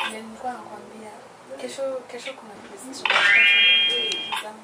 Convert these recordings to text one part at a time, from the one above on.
Ndio nilikuwa nakwambia kesho kesho kuna presentation nataka zangu.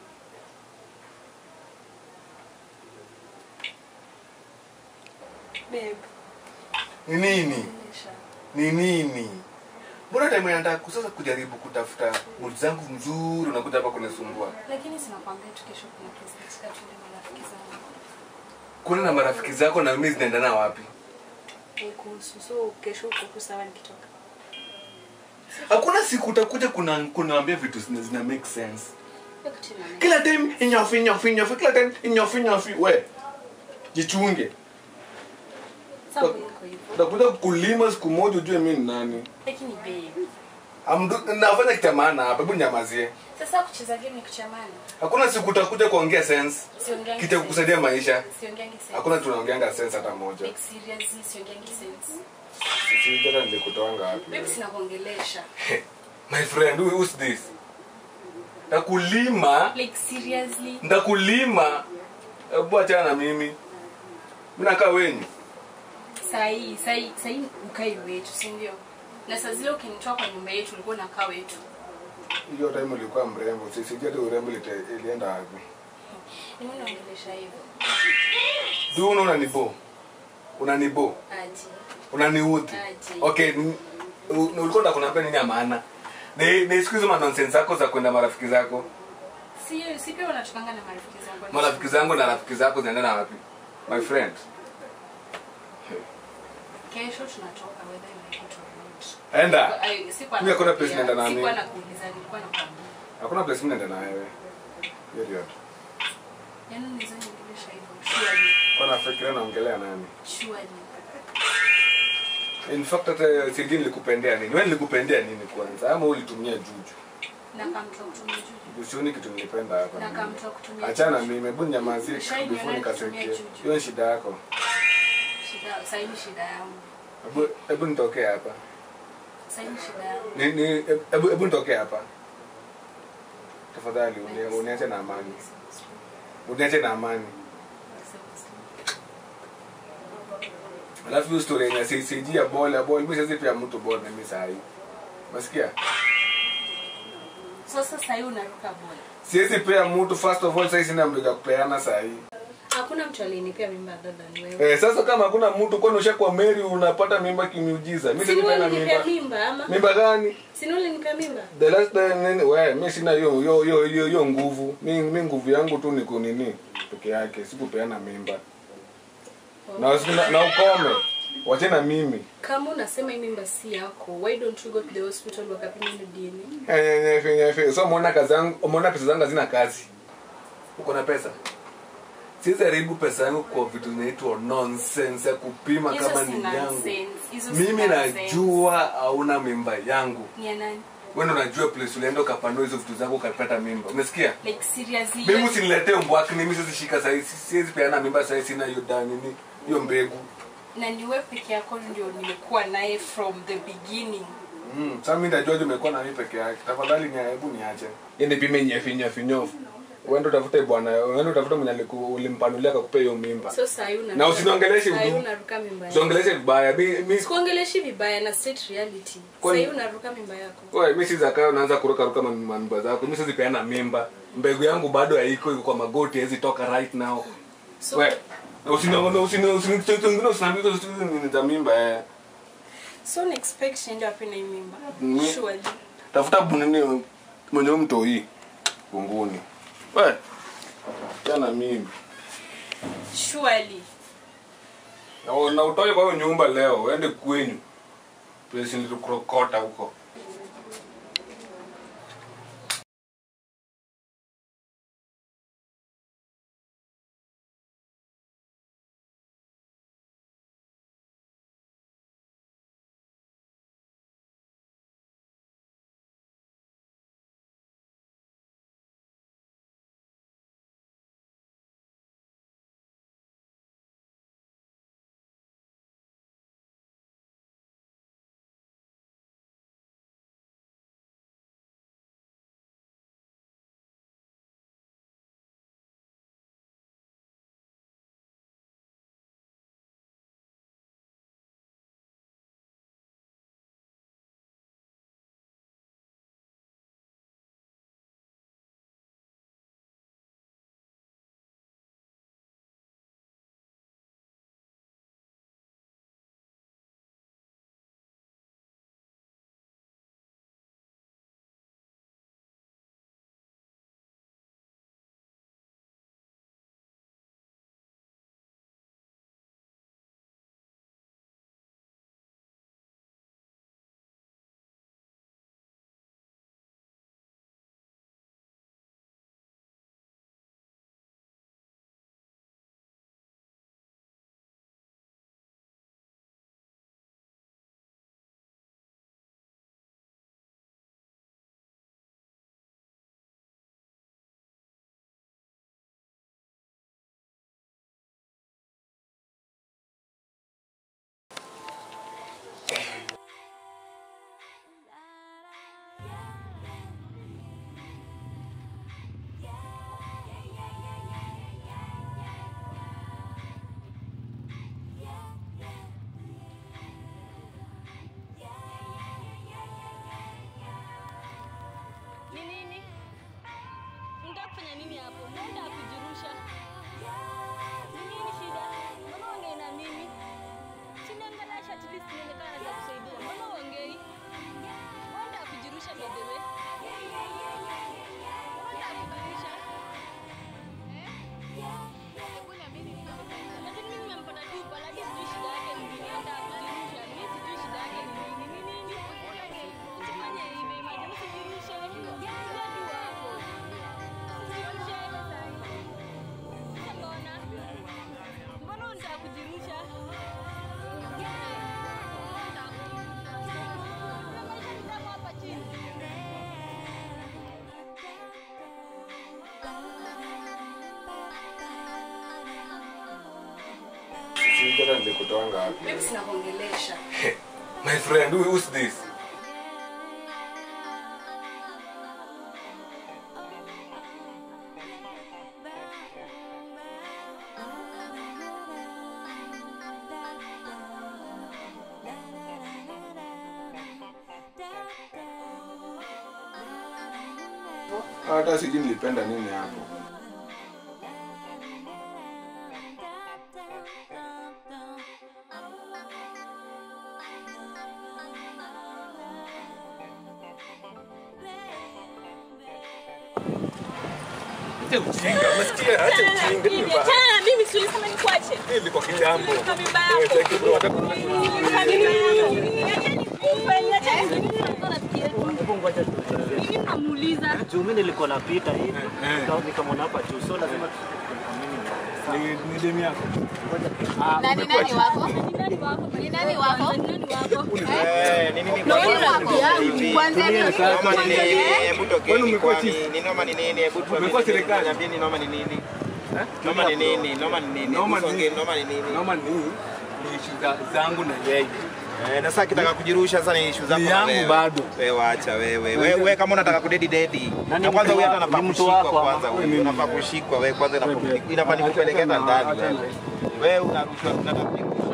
Babe, Ni nini? nilisha. Ni nini? Mbona time nataka kusasa kujaribu kutafuta mood zangu mzuri unakuja hapa kunisumbua. Lakini sinakwambia tu kesho kuna presentation tuende marafiki zangu. Kuna na marafiki zako na mimi zinaendana wapi? Eh, kuhusu so kesho uko tu sawa nikitoka. Hakuna siku utakuja kuna kunaambia vitu zina, zina make sense. Hiyo kitu ina- Kila time inyofi inyofi inyofi kila time inyofi inyofi we. Jichunge. Sasa iko hivyo. Utakuja kulima siku moja ujue mimi ni nani. Lakini babe, Amdu, nafanya kitu ya maana hapa, hebu nyamazie. sasa kucheza game ni kuchamana. Hakuna siku utakuja kuongea sense. Siongeangi Kita sense. kukusaidia maisha. Siongeangi sense. Hakuna tunaongeanga sense hata moja. Like seriously siongeangi sense. Sisi hata nilikutoanga wapi? Babe sinakuongelesha. My friend, who who's this? Ndakulima, Like seriously. ndakulima. Hebu achana na mimi. Mimi nakaa wenyu. Sahi, sahi, sahi ukai wetu, si ndio? Na saa zile ukinitoa kwa nyumba yetu ulikuwa unakaa wetu. Hiyo time ulikuwa mrembo. Sisi hata urembo ilite- ilienda wapi? Mimi naongelesha hivyo. Du unaona nibo. Unanibo. Aji. Unaniudhi. Aje. Okay, n- u- ulikuwa unataka kuniambia nini ya maana? Ni ni siku hizo ma nonsense zako za kwenda marafiki zako. Si si pia unatokanga na marafiki zangu. Marafiki zangu na rafiki zako zinaendana wapi? My friend. Kesho tunatoka whether you like it or not. Enda. Ay, sikuwa Mimi hakuna nakuambia. place naenda na Sikuwa mimi. nakuuliza, nilikuwa nakwambia. Hakuna place mimi naenda na wewe. Period. Yaani unaweza niongelesha hivyo. Surely. Kwa nafikiria naongelea nani? Surely. In fact hata sijui nilikupendea nini. Wewe nilikupendea nini kwanza? Ama ulitumia juju? Na kama mtu wa kutumia juju. Usioni kitu nilipenda hapa. Na kama mtu wa kutumia Achana juju. mimi, hebu nyamazie Ushainiona before nikitumia nikasikie. juju. Hiyo ni shida yako. Shida, sasa ni shida yangu. Hebu hebu nitokee hapa. Sasa ni shida yangu. Ni ni hebu hebu nitokee hapa. Tafadhali uni- uniache na amani. Uniache na amani. Alafu hiyo story yenye si siji ya ball ya ball, mimi siwezi pia mtu ball mimi saa hii. Unasikia? Sasa sasa hivi unaruka bola. Siwezi pea mtu first of all sasa sina mbiga kupeana saa hii. Hakuna mtu alinipea mimba dada ni wewe. Eh, sasa kama hakuna mtu kwani ushakuwa Mary unapata mimba kimiujiza. Mimi Sinu sipeana ulinipea mimba. mimba ama? Mimba gani? Sinu ulinipea mimba? The last time nini we mimi sina hiyo hiyo hiyo hiyo hiyo nguvu. Mimi mimi nguvu yangu tu ni kunini peke yake, sikupeana mimba. Na usina, na ukome. Wache na mimi. Kama unasema hii mimba si yako, why don't you go to the hospital wakapima hiyo DNA? Nyefe nyefe. So umeona kazi yangu, umeona pesa zangu hazina kazi. Uko na pesa? Siwezi haribu pesa yangu kwa vitu zinaitwa nonsense ya kupima Hizo kama si ni yangu. nonsense. Hizo si Mimi nonsense. najua hauna mimba yangu. Ni ya nani? Wewe ndo unajua place ulienda ukapanua hizo vitu zako ukapata mimba. Umesikia? Like seriously. Mimi usiniletee mbwaki mimi siwezi shika sasa siwezi peana mimba sasa sina hiyo dani nini hiyo mbegu. na ni wewe peke yako ndio nimekuwa naye from the beginning. Mm, sasa mimi najua umekuwa na mimi peke yake. Tafadhali ni hebu niache. Yende pime nyefi nyefi nyofu. Uende utafute bwana, uende utafute mwenye aliku- ulimpanulia akakupea hiyo mimba. So sasa hivi Na usiniongeleshe Sasa hivi udu- unaruka mimba yako. Usiongeleshe vibaya. Mimi mimi Sikuongeleshi vibaya na state reality. Sasa Kwani- hivi unaruka mimba yako. Wewe mimi siza kaa unaanza kuruka ruka ma- ma- mimba zako. Mimi siwezi peana mimba. Mbegu yangu bado haiko iko kwa magoti haiwezi toka right now. So Wewe usiniongele usini usini usini usiniambie ni za mimba eh. so ni expect ndio wapi na hii mimba. Mm. Surely. tafuta bunini mwenye mtoi kunguni we chana mimi Surely. na, na utoke kwa hiyo nyumba leo uende kwenyu place nilikurokota huko hapo? Mbona kujirusha? Ni nini shida? Mbona ongei na mimi? Siniangalasha at least nione kama naweza kusaidia. Mbona ongei? Mbona kujirusha by the way? Mbona kujirusha? Lakini mimi nimempata tu pale, hadi sijui shida yake ni nini. Hata kujirusha, mimi sijui shida yake ni nini. Ni nini? Usifanye hivyo, imagine usijirushe. Sio tu hapo. Usijirushe. Sasa mbona? Mbona unataka kujirusha? Kuna maisha ni tamu hapa chini. Sijui hata nilikutoanga wapi. Mimi sinakuongelesha. My friend, who, who's this? Hata sijui nilipenda nini hapo. Acha ujinga, umesikia? Acha ujinga. Hii ni ba- Achana na mimi, si ulisema nikuache? hii ni kwa kitambo. Kwa mimba Wewe, yako. thank you bro. Hata kuna- Mimi namuuliza. juu mi nilikuwa napita hivi nika- nikamwona hapa juu so lazima Ni- ni demu yako. Nani nani wako? Ni nani wako? Ni nani wako? Ni nani wako? Eh, ni nini Na kwa huyu rafiki yangu. Kwanza Tulia sasa. noma ni nini? Hebu Kwani tokeni umekuwa kwani chief? ni noma ni nini? Hebu tuambie Umekuwa ni nini? serikali? Niambie ni noma ni nini? Eh? Noma ni nini? Noma ni nini? Noma Hebu ni- tuongee, noma ni nini? Noma ni ni issue za- zangu na yeye. Eh, na sasa kitaka kujirusha sasa ni issue zako Ni na yangu wewe. bado. Wewe waacha wewe. Wewe wewe kama unataka kudedi dedi. Na ni Na kwanza mtu huyu hata wa- anafaa ni mtu kushikwa wako ama- kwanza. Huyu unafaa kushikwa wewe kwanza inafaa inafaa ni kupelekeza ndani wewe. Wewe unarushwa unataka kujirusha.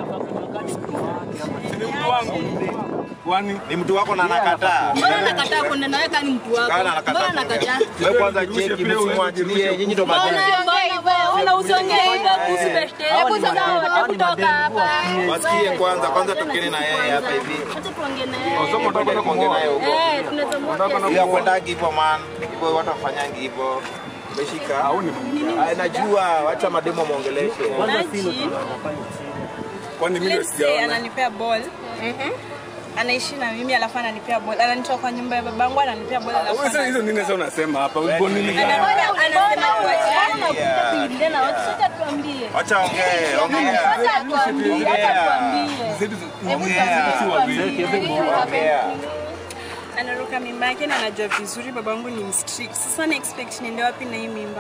Si ni mtu wangu. Kwani Ni mtu wako na anakataa. Mbona nakataa kwenda nawe kama ni mtu wako? Kana anakataa. Mbona nakataa? Wewe kwanza Jirushe cheki pia, msimwachilie nyinyi ndo Mbona madeni. mbona mbona usiongee hivyo kuhusu beshte? Hebu sasa hao ni kutoka mademu, hapa. Wasikie kwanza, kwanza tokeni na yeye hapa hivi. Acha tuongee na Oh, so yeye. unataka kwenda Kuongea naye kumuoa? huko. Eh, tunaweza mwambia. Bila kwendagi hivyo man. Hivyo watu wafanyangi hivyo. Umeshika? Au ni Ah, Najua, wacha mademo muongeleshe. kwanza Maji. silo tunafanya chini kwani mimi ndio Let's say sijaona. ananipea ball anaishi na mimi alafu ananipea ball ananitoa kwa nyumba ya babangu ananipea ball alafu Wewe sasa hizo nini sasa unasema hapa? Uko nini? Ana- anasema Mbona unakuja kuingilia na watu? Acha tuambie. Wacha ongee, ongea. Acha tuambie. Acha tuambie. Zetu Ongea. si wawili. Ongea. anaruka mimba yake na anajua vizuri babangu ni mstrict sasa na expect niende wapi na hii mimba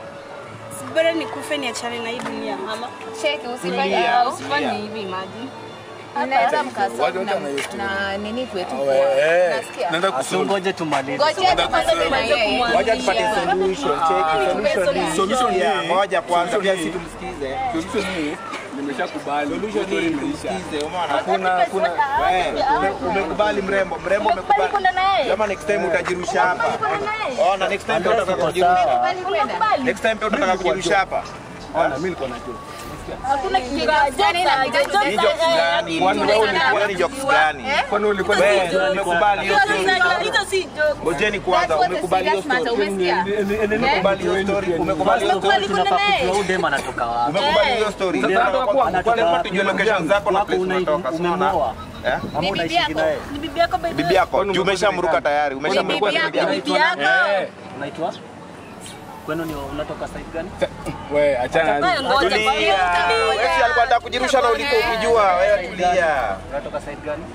Si bora nikufe niachane na hii dunia mama Cheki usifanye Tulia, usifanye tulia. hivi imagine. Mnaweza mkasoma Watu na, wote wana na nini kwetu Eh, kwa. Nasikia? Naenda asu kusoma. ngoje tumalize Ngojeni kwanza na yeye. Wacha tupatie solution, cheki solution ni Solution Yeah, ni- ngoja kwanza solution pia ni- si tumsikize. Solution ni nimeshakubali. Solution Story ni imeisha. tumsikize, umeona? Hakuna hakuna Wewe, ume- umekubali mrembo, mrembo Umekubali kwenda na umekubali. yeye? Kama next time utajirusha hapa. Kwenda na yeye? Ona next time pia utataka Tuko kujirusha. sawa. Unakubali? Next time pia utataka kujirusha hapa. Ona mimi niko na joke. Hakuna kitu gani na Ni jokes gani? Kwani wewe ulikuwa- Kwani ni jokes gani? Kwani ulikuwa Wewe umekubali hiyo story. hizo si joke. Ngojeni kwanza, That's what the umekubali hiyo serious matter, story. umesikia? Umekubali hiyo story. Umekubali hiyo story. tunafaa kujua huyu dem anatoka wapi Umekubali hiyo story. Sasa Sasa anatoka kwa- kwangu, kwa- kwani- lazima tujue location zako na wako place una- unatoka. si unaona? umemoa Eh? ama Ni bibi unaishi yako. naye Ni bibi yako by the Bibi way. yako, Kwani juu umekuwa umeshamruka serikali? tayari. Ni Umeshamruka bibi yako. Bibi yako. Eh, unaitwa kwenu ni unatoka side gani wewe achana. Wewe ngoja Tulia. kwa hiyo Wewe si alikuwa anataka kujirusha na uliko ukijua. Wewe tulia. unatoka side gani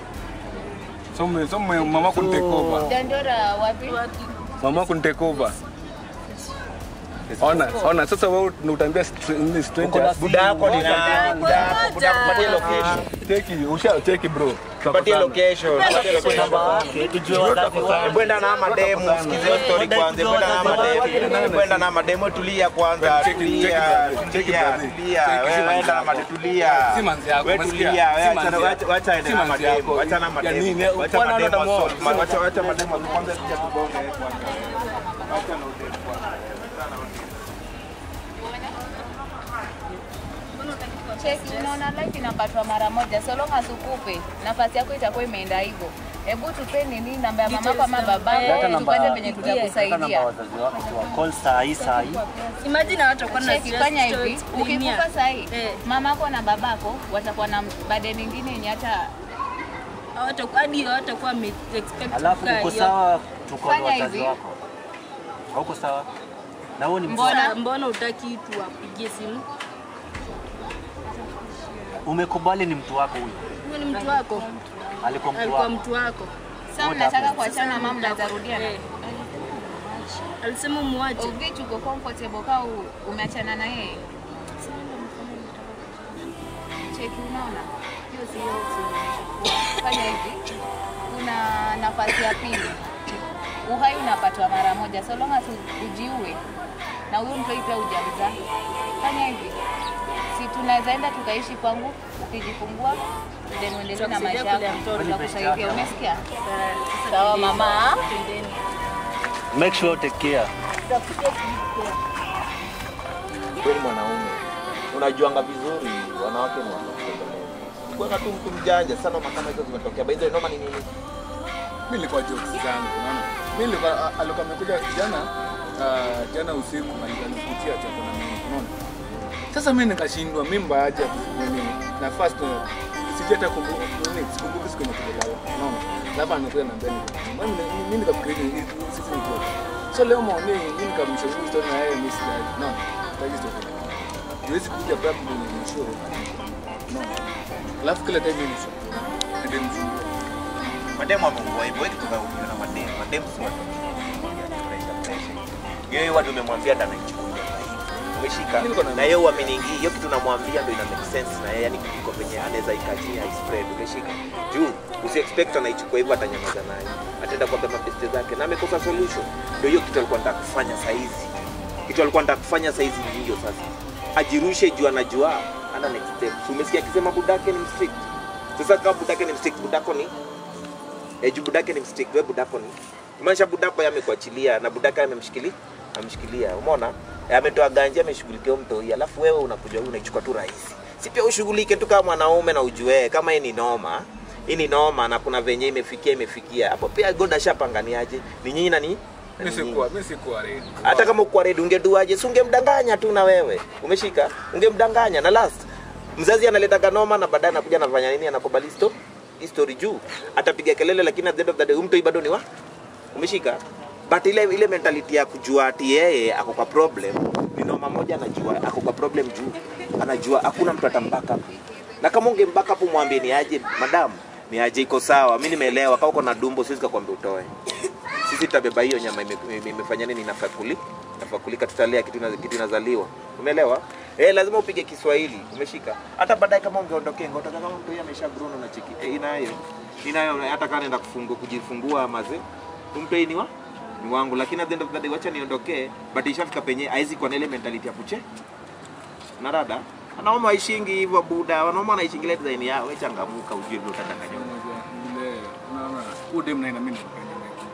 So me- so me- mama kunitake over. Dandora wapi? Mama kunitake over. Ona, ona sasa wewe utaambia str- ni strangers. Buda yako ni nani? Buda yako, buda yako, patie location. Cheki, usha cheki bro. Patie location. Patie location. namba yake tujue wazazi wao Bwenda na mademu, sikize hiyo story kwanza. Bwenda na mademu. Bwenda na mademu, tulia kwanza. Cheki, Tulia. cheki, cheki, Tulia. brother. Tulia. Cheki, si Wewe manzi wenda na yako. mademu, tulia. Si manzi yako, Wewe umesikia? tulia. Wewe Si acha manzi wacha- yako. wacha ende Si na manzi mademu. yako. Wacha na Ya mademu. nini? Wacha Bwana mademu anaona wasort. moyo. Wacha wacha mademu kwanza sija tubonge kwanza. Wacha na udemu kwanza. Wacha na udemu. Cheki, unaona life inapatwa mara moja, so long as ukupe nafasi yako itakuwa imeenda hivyo. Hebu tupe nini namba ya mama ama Hata babako, namba- tupate venye hata namba tutakusaidia. wazazi wako tu wa call saa hii saa hii. Imagine watu wako na Cheki, fanya hivi, ukikufa sahii Eh. mamako na babako watakuwa na burden nyingine yenye hata hawatakuwa hadi hawatakuwa wame expect Alafu kukaa uko hiyo. sawa, tuko na Fanya wazazi hivi. wako. Hauko sawa? Na wewe ni Mbona? Sasa mbona utaki tuwapigie simu? umekubali ni mtu wako huyo. Huyo ni mtu wako, Alikuwa mtu alikuwa wako. mtu wako. sasa mnataka kuachana, mama mtarudiana. Eh. Alisema muache. Uvitu uko comfortable kama u- umeachana na yeye. Cheki, unaona hiyo sio suluhisho. Fanya hivi, kuna nafasi ya pili. Uhai unapatwa mara moja, so long as u- ujiue na huyu mtoi pia hujamzaa. Fanya hivi, si tunaweza enda tukaishi kwangu, ukijifungua then uendelee na maisha Tutakusaidia kulea yako, mtoto. tutakusaidia. Umesikia? Sasa Sawa twendeni. mama. Twendeni. Make sure take care. Wewe ni mwanaume. Unajuanga vizuri wanawake ni wanawake. Kwa tu mtu mjanja sana kama hizo zimetokea. By the way, noma ni nini? mi nilikuwa jokes zangu unaona mi nilikuwa a- alikuwa amekuja jana ah, jana usiku ali- alikutia chako na mimi unaona sasa mi nikashindwa mimba aje nini na first eh, sijui hata kumbuka nini sikumbuki siku yenye tulilala unaona alafu anakuja na mbele mimi mimi nikafikiria ni sisi ni joke so leo maoni mimi nikamshauri story na yeye mimi sijai unaona taki story huwezi kuja babu kwenye show unaona alafu kila time ni show ndio mzungu Mademu amekuwa hivyo, wewe kutoka ukiona mademu. Mademu si watu. Pressure, pressure. Yeye watu umemwambia ndo anaichukulia. Umeshika. Mimi niko na- Na yeye uaminingi, hiyo kitu unamwambia ndo ina make sense na yeye yani iko penye anaweza ikachia i spread. Umeshika. Juu usi expect anaichukua hivyo atanyamaza nayo. Ataenda kwa baba beste zake na amekosa solution. Ndio hiyo kitu alikuwa anataka kufanya saa hizi. Kitu alikuwa anataka kufanya saa hizi ni hiyo sasa. Ajirushe juu anajua ana next step. So, umesikia akisema budake ni mstrict. Sasa kama budake ni mstrict, budako ni eh, juu budake ni mstick, wewe budako ni kumaanisha budako yeye amekuachilia na budaka amemshikilia amshikilia, umeona Eh, ametoa ganja ameshughulikia huyo mtoi, alafu wewe unakuja wewe unaichukua tu rahisi, si pia ushughulike tu kama mwanaume na ujue kama hii ni noma hii ni noma na kuna venye imefikia imefikia hapo, pia God ashapanganiaje ni nyinyi na ni na mimi ni nyinyi. sikuwa mimi sikuwa ready hata kama ukuwa ready ungeduaje si ungemdanganya tu na wewe umeshika ungemdanganya na last mzazi analeta kanoma na baadaye anakuja anafanya nini anakubali sto history juu atapiga kelele lakini at the end of the day huyu mtoi bado ni wa umeshika but ile ile mentality ya kujua ati yeye ako kwa problem ni noma moja anajua ako kwa problem juu anajua hakuna mtu atambaka hapo na kama ungembaka hapo mwambie ni aje madam ni aje iko sawa mimi nimeelewa kama uko na dumbo siwezi kukwambia utoe sisi tutabeba hiyo nyama ime- ime- imefanya nini inafaa kuli inafaa kulika tutalea kitu ina- kitu inazaliwa umeelewa eh lazima upige Kiswahili umeshika hata baadaye kama ungeondokea ngotoka kama mtu yeye amesha grown na cheki eh, inayo inayo hata kama anaenda kufungua kujifungua maze mtu ni wa ni wangu lakini at the end of the day wacha niondokee but ishafika penye haizi kwa na ile mentality ya kuche na dada wanaume waishingi hivyo buda wanaume wanaishingi ile design yao wewe changamuka ujue vile utadanganywa vile unaona huyu dem naye na mimi nakupenda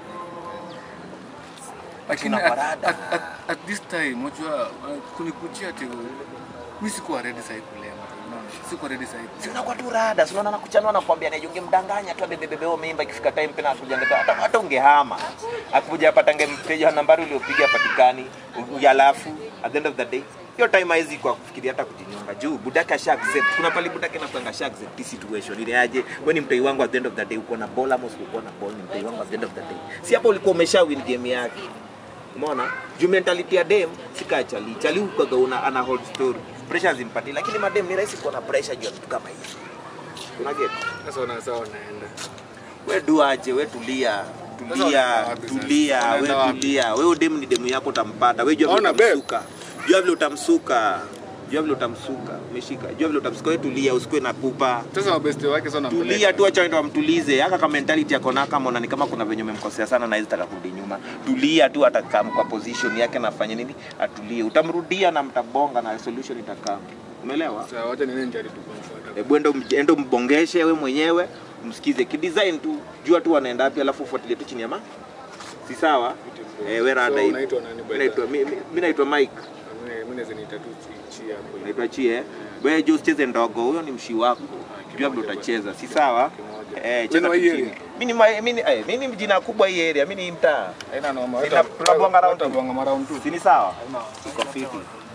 lakini Kuna at, parada. at, at, at this time unajua uh, kunikujia ati mimi sikuwa ready sasa kulea mtu unaona sikuwa ready sasa Si unakuwa tu rada, si unaona nakuchanua nakwambia neje ungemdanganya tu abebebebeo mimba ikifika time tena akuja ngeta hata hata ungehama. Akuja apata ngemteja nambari uliopiga patikani, yalafu at the end of the day hiyo time haizi kwa kufikiria hata kujinyonga juu budaka sha accept. Kuna pali budaka na kwanga sha accept hii situation ile aje, wewe ni mtoi wangu at the end of the day uko na ball ama usikuwa na ball, ni mtoi wangu at the end of the day. Si hapo ulikuwa umesha win game yake. Umeona? Juu mentality ya dem si kaa chali. Chali ukaga una ana hold story. Pressure zimpati lakini madem ni rahisi kuwa na pressure juu ya vitu kama hivi. Una get? sasa una sawa naenda We duaje, we tulia. Sasa Tulia, unaenda wapi sasa? tulia, we Unaenda wapi? tulia. We demu ni demu yako utampata. We jua vile Ona, babe. utamsuka. Jua vile utamsuka. Jua vile utamsuka. Umeshika. Jua vile utamsuka. We tulia, usikue na pupa. sasa mabeste wake sana Tulia tu, acha ndo amtulize. Haka kama mentality yako naka mona ni kama kuna venye umemkosea sana na hizi taka kurudi nyuma. Tulia tu, atakaa kwa position yake na afanye nini, atulie. Utamrudia na mtabonga na solution itakaa. Umeelewa? sasa wacha nini nijaribu kumfuata Hebu endo endo mbongeshe we mwenyewe, msikize kidesign tu, jua tu wanaenda wapi, alafu ufuatilie tu chini ya ma. Si sawa? Eh, we rada So, hivi. unaitwa nani by Mimi naitwa mi- mi- mimi naitwa Mike. mimi mimi naweza niita tu chi- chi hapo Naitwa Chie. wewe jo usicheze ndogo huyo ni mshi wako jua vile utacheza si sawa eh cheza Wewe ni wa hii tu chini. area? mimi ni ma- mimi ni eh, mimi ni jina kubwa hii area mimi ni mtaa Haina noma. Sina- tunabonga round two. Tunabonga round two. si ni sawa iko fiti